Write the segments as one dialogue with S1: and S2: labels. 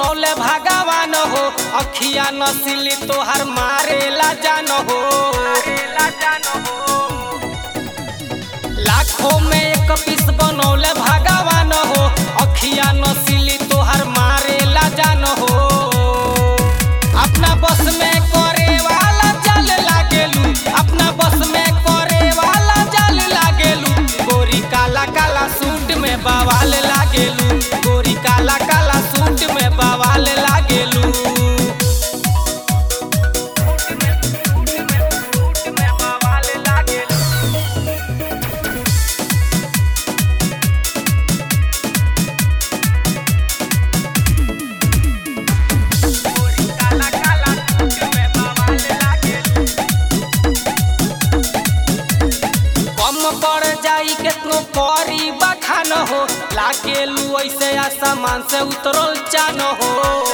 S1: बनौले भगवान हो अखिया नसीली तोहर मारेला जान हो लाखों में एक पीस बनौले भगवान हो अखिया नसीली तोहर मारेला जान हो अपना बस में करे वाला चल लागेलू अपना बस में करे वाला चल लागेलू गोरी काला काला सूट में बवाल लागेलू गोरी काला काला सूट में बवाल लागेलू कम पड़ जाई केतनो करी बखान हो लागेलू ऐसे आसमान से उतरल चान हो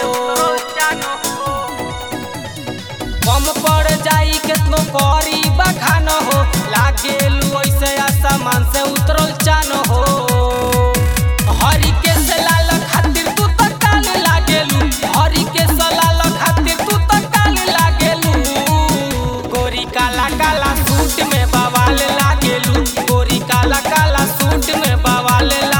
S1: कम पड़ जाई केतनो करी बखान हो लागेलू ऐसे आसमान से उतरल चान हो हरी के सलाल खातिर तू तो काल लागेलू हरी के सलाल खातिर तू तो काल लागेलू गोरी काला काला सूट में बवाल लागेलू गोरी काला काला सूट में बवाल